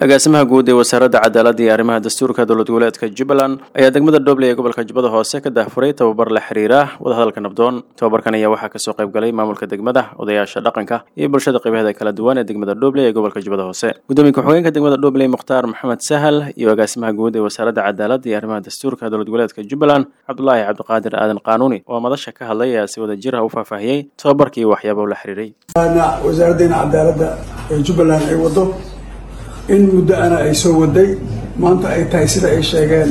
agaasimaha guud ee wasaaradda cadaaladda iyo arrimaha dastuurka dowlad goboleedka jubbaland ayaa degmada dhobley ee gobolka jubbada hoose ka daahfuray tababar la xiriira wadahadalka nabdoon tababarkan ayaa waxaa kasoo qayb galay maamulka degmada odayaasha dhaqanka iyo bulshada qaybaheeda kala duwan ee degmada dhobley ee gobolka jubbada hoose gudoomiye ku-xigeenka degmada dhobley mukhtaar maxamed sahal iyo agaasimaha guud ee wasaaradda cadaaladda iyo arrimaha dastuurka dowlad goboleedka jubbaland cabdulaahi cabdiqaadir aadan qaanuuni oo madasha ka hadlay ayaa si wada jir ah u faahfaahiyey tababarkii waxyaaba la xiriiray wasaaraddeena cadaaladda ee jubbaland ay wado in muddo ana ay soo waday maanta ay tahay sida ay sheegeen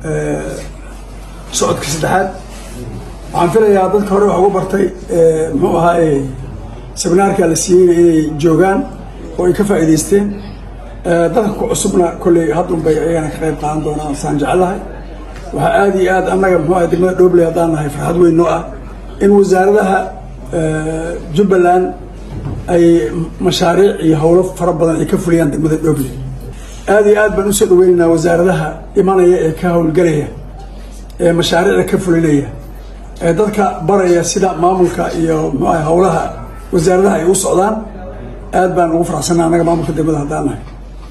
socodka saddexaad waxaan filayaa dadka hore wax ugu bartay muxuu ahaa seminaarka la siiyeyna inay joogaan oo ay ka faa'iidaysteen dadka ku cusubna kolley haddun bay ayagana ka qayb qaadan doonaan saan jecelahay waxaa aada iyo aad annaga muxuu aha degmada dhobley haddaan nahay farxad weyn noo ah in wasaaradaha jubbaland ay mashaariic iyo howlo fara badan ay ka fuliyaan degmada dhobley aada iyo aad baan usoo dhaweynaynaa wasaaradaha imanaya ee ka howlgelaya ee mashaariicda ka fulinaya ee dadka baraya sida maamulka iyo muxuaha howlaha wasaaradaha ay u socdaan aad baan ugu faraxsanaa annaga maamulka degmada haddaan nahay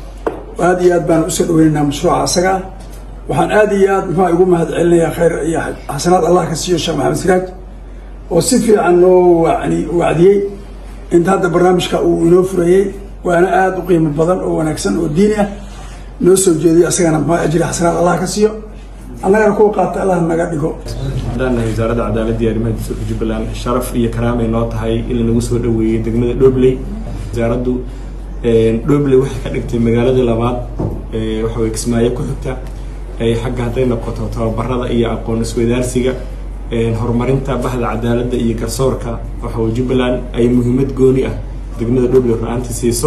aada iyo aad baan usoo dhaweynaynaa mashruuca asaga waxaan aada iyo aad muxua ugu mahad celinayaa khayr iyo xasanaad allah ka siiyo sheekh maxamed siraaj oo si fiican noo wani wacdiyey inta hadda barnaamijka uu inoo furayey waana aada u qiimo badan oo wanaagsan oo diini ah noo soo jeediyo asagana muxua ajri xasanaad allah ka siiyo annagana kuwa qaata allah naga dhigo haddaan nahay wasaaradda cadaaladda iyo arrimaha dastuurka jubbaland sharaf iyo karaamay noo tahay in lanagu soo dhaweeyey degmada dhobley wasaaraddu dhobley waxay ka dhigtay magaaladii labaad waxa way kismaayo ku xigta xagga hadday noqoto tababarada iyo aqoon isweydaarsiga horumarinta bahda cadaaladda iyo garsoorka waxaway jubbaland ay muhiimad gooni ah degmada dhobley ra-aantii siiso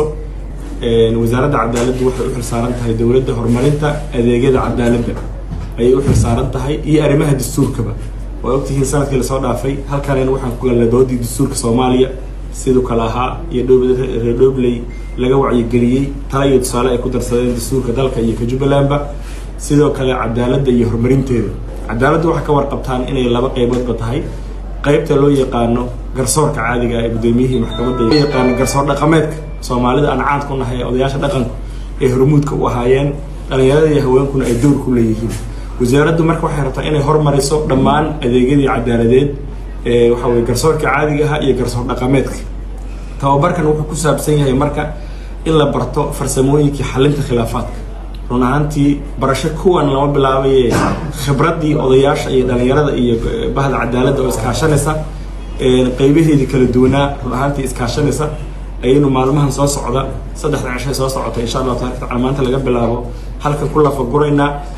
wasaaradda cadaaladdu waxay u xilsaaran tahay dowladda horumarinta adeegyada cadaaladda ayay u xilsaaran tahay iyo arrimaha dastuurkaba waa ogtihiin sanadkii lasoo dhaafay halkanayna waxaan ku galnay doodii dastuurka soomaaliya siduu kale ahaa iyo reer dhobley laga wacyigeliyey tala iyo tusaale ay ku darsadeen dastuurka dalka iyo ka jubbalandba sidoo kale cadaaladda iyo horumarinteeda cadaaladdu waxay ka warqabtaan inay laba qayboodba tahay qaybta loo yaqaano garsoorka caadiga ee guddoomiyihii maxkamadda loo yaqaano garsoor dhaqameedka soomaalida aan caad ku nahay odayaasha dhaqanku ee hormuudka u ahaayeen dhalinyarada iyo haweenkuna ay dowr ku leeyihiin wasaaraddu marka waxay rabtaa inay hormariso dhammaan adeegyadii cadaaladeed ee waxa weye garsoorka caadiga aha iyo garsoor dhaqameedka tababarkan wuxuu ku saabsan yahay marka in la barto farsamooyinkii xalinta khilaafaadka run ahaantii barasho kuwan lama bilaabaye khibraddii odayaasha iyo dhalinyarada iyo bahda cadaaladda oo iskaashanaysa qeybaheedii kala duwanaa run ahaantii iskaashanaysa ayaynu maalmahan soo socda saddexda cishay soo socota insha allahu taala maanta laga bilaabo halkan ku lafaguraynaa